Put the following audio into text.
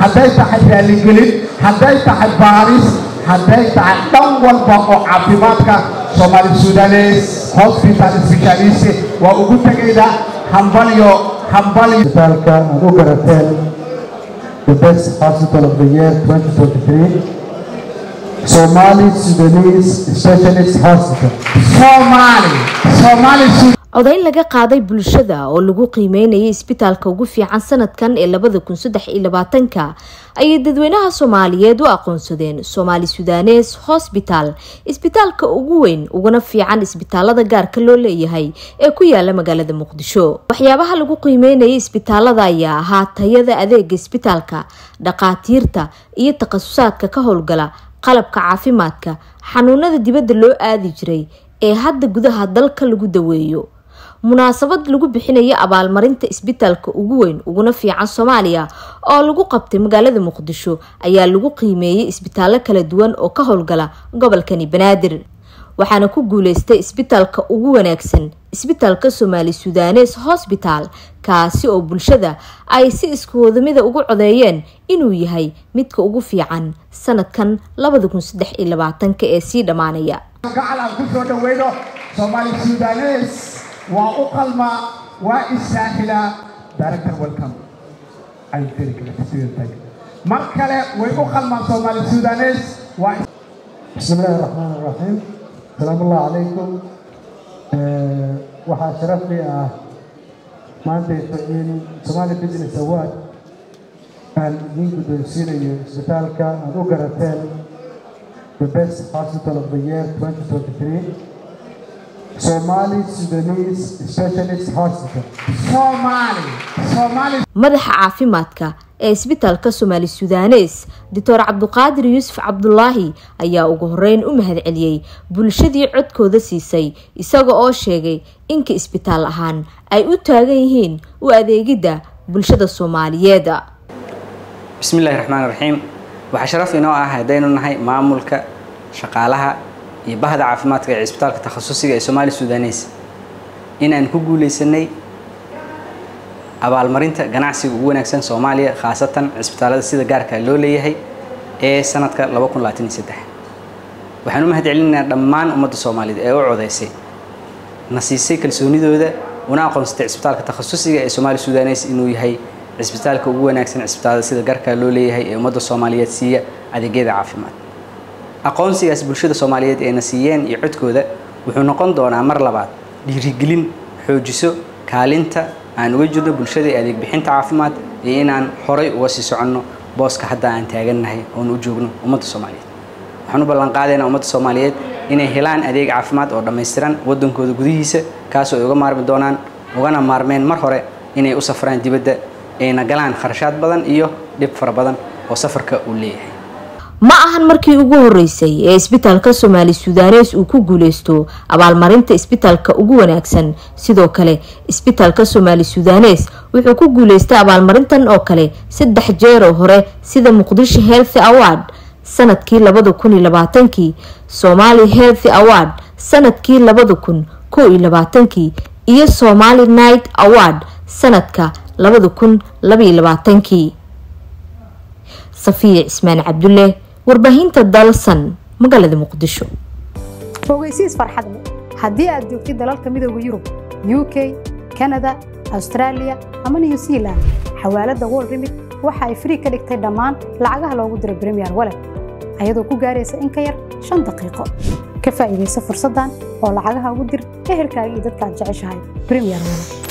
hadday tahay raaligelin hadday tahay baaris hadday tahay dhan walba oo caafimaadka soomaali sudanes hospital specialist waa ugu tegayda hambalyo hambalyo isbitaalka aad u garateen the best hospital of the year 2023 Somali Sudanese Specialist Hospital Somali Somali codayn laga qaaday bulshada oo lagu qiimeynayay isbitaalka ugu fiican sanadkan ee labada kun saddex iyo labaatanka ayay dadweynaha soomaaliyeed u aqoonsadeen soomaali sudanes hosbital isbitaalka ugu weyn uguna fiican isbitaalada gaarka loo leeyahay ee ku yaala magaalada muqdisho waxyaabaha lagu qiimeynayay isbitaalada ayaa ahaa tayada adeega isbitaalka dhaqaatiirta iyo takhasusaadka ka howlgala qalabka caafimaadka xanuunada dibadda loo aadi jiray ee hadda gudaha dalka lagu daweeyo munaasabad lagu bixinayo abaalmarinta isbitaalka ugu weyn uguna fiican soomaaliya oo lagu qabtay magaalada muqdisho ayaa lagu qiimeeyey isbitaallo kala duwan oo ka howlgala gobolkani banaadir waxaana ku guuleystay isbitaalka ugu wanaagsan isbitaalka soomaali sudanes hosbital kaasi oo bulshada ay si iskuwadamida ugu codeeyeen inuu yahay midka ugu fiican sanadkan labada kun saddex iyo labaatanka ee sii dhammaanaya gacal aan ku soo dhaweyno soomaali sudanes waa u qalmaa waa issaahilaa director welcome ay very good mar kale way u qalmaan soomaali sudanes waa بسم الله الرحمن الرحيم السلام الله عليكم waxaa sharaf lii ah maantayto in Somali Business Award aan idin guddoonsiinayo isbitaalka aad u garateen the best hospital of the year 2023 Somali Sudanese Specialist Hospital Somali Somali madaxa caafimaadka ee isbitaalka soomaali sudanes doctor cabduqaadir yuusuf cabdulaahi ayaa ugu horeyn u mahadceliyey bulshadii codkooda siisay isaga oo sheegay inka isbitaal ahaan ay u taagan yihiin u adeegidda bulshada soomaaliyeed bismillahi raxmaan raxiim waxaa sharaf inoo ah haddaynu nahay maamulka shaqaalaha iyo bahda caafimaadka ee cisbitaalka takhasusiga ee somaali sudanes inaan ku guuleysanay abaalmarinta ganacsiga ugu wanaagsan soomaaliya khaasatan cisbitaalada sida gaarka loo leeyahay ee sanadka waxaan u mahad celinaynaa dhammaan ummadda soomaaliyed ee u codeysay na siisay kalsoonidooda una aqoonsatay cisbitaalka takhasusiga ee somaali sudanes inuu yahay cisbitaalka ugu wanaagsan cisbitaalada sida gaarka loo leeyahay ee ummadda soomaaliyeed siiya adeegyada caafimaad aqoonsigaas bulshada soomaaliyeed ee na siiyeen iyo codkooda wuxuu noqon doonaa mar labaad dhiirigelin xoojiso kaalinta aan uga jirno bulshada ee adeeg bixinta caafimaad iyo inaan horay uga sii soconno booska hadda aan taagannahay oon u joogno ummadda soomaaliyeed waxaan u ballan qaadaynaa ummadda soomaaliyeed inay helaan adeeg caafimaad oo dhammaystiran waddankooda gudihiisa kaasoo ay uga maarmi doonaan ugana maarmeen mar hore inay u safraan dibadda ayna galaan kharashaad badan iyo dhib fara badan oo safarka uu leeyahay ma ahan markii ugu horeysay ee isbitaalka soomaali sudanes uu ku guuleysto abaalmarinta isbitaalka ugu wanaagsan sidoo kale isbitaalka soomaali sudanes wuxuu ku guuleystay abaalmarintan oo kale saddex jeeroo hore sida muqdisho healthy award sanadkii labada kun iyo labaatankii somali healthy award sanadkii labada kun kow iyo labaatankii iyo somali night award sanadka labada kun labaiyo labaatankii safiya cismaan cabdulle warbaahinta dalsan magaalada muqdisho fogeysiis farxad leh haddii aad joogtid dalalka midooda yurub u k kanada austraaliya ama new zealand xawaaladda wol remit waxa ay frii ka dhigtay dhammaan lacagaha loogu diro bremiyer walet ayadoo ku gaaraysa in ka yar shan daqiiqo ka faa'iidaysa fursaddan oo lacagaha ugu dir ehelkaaga iyo dadka aad jeceshahay bremiyer walet